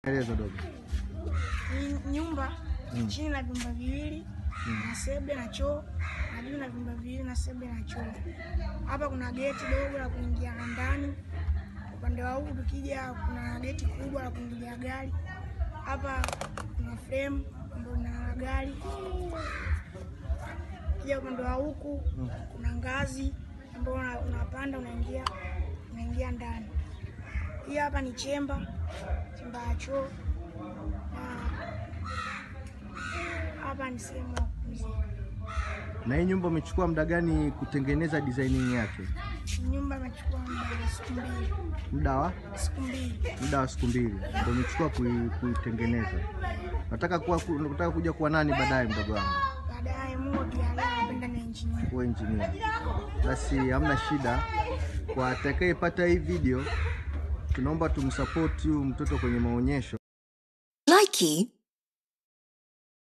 Eleza dogo. Ni nyumba chini na vyumba viwili na sebule na choo na juu na vyumba viwili na sebule na choo. Hapa kuna geti dogo la kuingia ndani. Upande wa huku tukija, kuna geti kubwa la kuingilia gari. Hapa kuna frame ambayo ina gari. Kija upande wa huku kuna ngazi ambayo una- unapanda unaingia unaingia ndani. Hii hapa ni chemba, chemba ya choo na hapa ni sehemu ya kupumzika. Na hii nyumba umechukua muda gani kutengeneza designing yake? Nyumba imechukua muda wa siku mbili, Muda wa siku mbili. muda wa siku mbili ndio umechukua kui- kuitengeneza. Nataka kuwa nataka kuja kuwa nani baadaye, mdogo wangu? Baadaye Mungu akijalia, napenda na engineer. Kuwa engineer. Basi hamna shida. Kwa atakayepata hii video, tunaomba tumsupport huyu mtoto kwenye maonyesho. Likey